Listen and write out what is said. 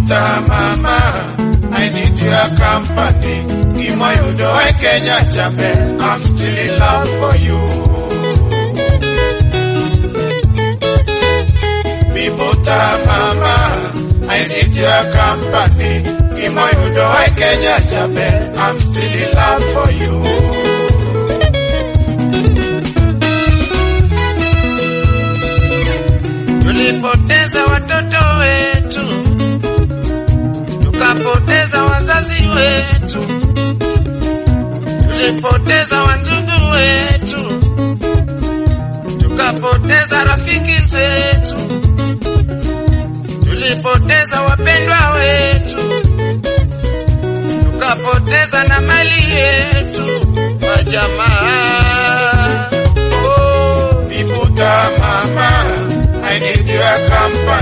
Bibuta mama, I need your company. Kimoyudo e Kenya chape, I'm still in love for you. Bibuta mama, I need your company. Kimoyudo e Kenya chape, I'm still in love for you. Tulipoteza watoto wetu, tukapoteza wazazi wetu, tulipoteza wandugu wetu, tukapoteza rafiki zetu, tulipoteza wapendwa wetu, tukapoteza na mali yetu, majamaa. Oh. Bibuta mama, I need your company.